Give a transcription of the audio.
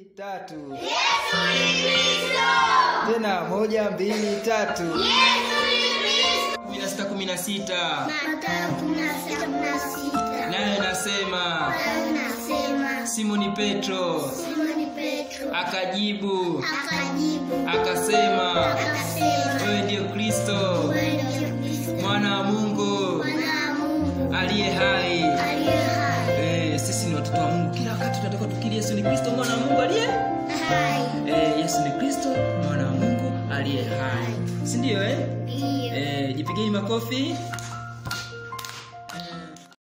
tatu Yesu ni Kristo. tena moja mbili tatu Yesu ni Kristo. kumi na sita kumi na sita Mathayo kumi na sita kumi na sita. nayo inasema Nayo inasema simoni petro Simoni Petro akajibu akajibu akasema akasema, wewe ndiyo kristo wewe ndiye Kristo mwana wa mungu mwana wa Mungu aliye hai aliye hai. Eh, sisi ni watoto wa mungu kila wakati tunatakiwa tukiri yesu ni kristo mwana wa mungu aliye Hai. eh, yesu ni kristo mwana wa mungu aliye hai si ndio eh? Ndiyo. Eh, jipigeni makofi